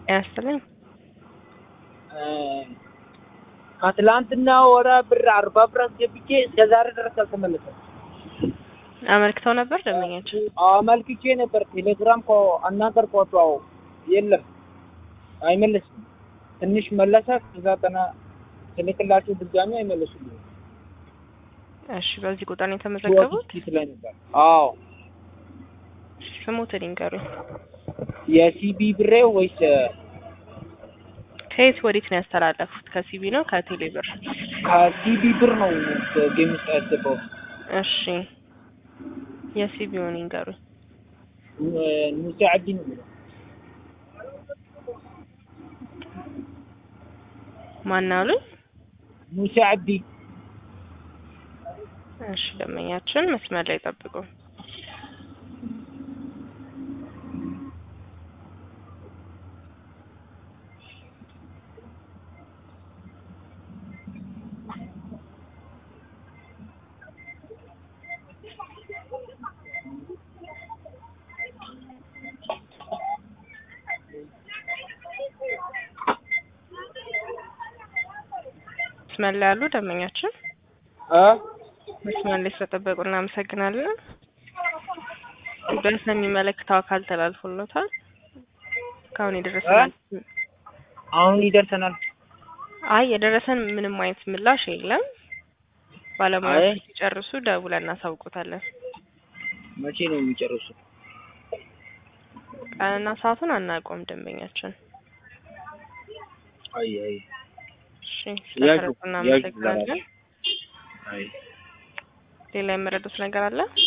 ያስጥልኝ ከትላንትና ወራ ብር አርባ ብር አስገብቼ እስከ ዛሬ ድረስ አልተመለሰም። አመልክተው ነበር ደንበኛችን። አመልክቼ ነበር። ቴሌግራም እኮ አናገርኳቸው። የለም አይመለስም። ትንሽ መለሰ። ከዛ ጠና ትልክላችሁ ድጋሚ አይመለሱልኝም። እሺ፣ በዚህ ቁጥር ነው የተመዘገቡት? ፊት ላይ ነበር። አዎ ስሙትን ይንገሩኝ። የሲቢ ብሬ ወይስ ከየት ወዴት ነው ያስተላለፉት? ከሲቢ ነው ከቴሌ ብር? ከሲቢ ብር ነው ጌም ውስጥ ያስገባው? እሺ፣ የሲቢውን ይንገሩኝ። ሙሴ አብዲ ነው የሚለው። ማን አሉኝ? ሙሴ አብዲ እሺ፣ ደንበኛችን መስመር ላይ ጠብቁ። መስመር ላይ ያሉ ደንበኛችን እ መስመር ላይ ስለጠበቁ እናመሰግናለን። በስ የሚመለከተው አካል ተላልፎለታል። እስካሁን የደረሰን አሁን ይደርሰናል። አይ የደረሰን ምንም አይነት ምላሽ የለም። ባለሙያዎች አይ። ሲጨርሱ ደውለን እናሳውቁታለን። መቼ ነው የሚጨርሱት? ቀንና ሰዓቱን አናውቀውም ደንበኛችን። አይ አይ እሺ ያዡ ስለተረዱ ያዡ እናመሰግናለን። አይ ሌላ የመረዱት ነገር አለ?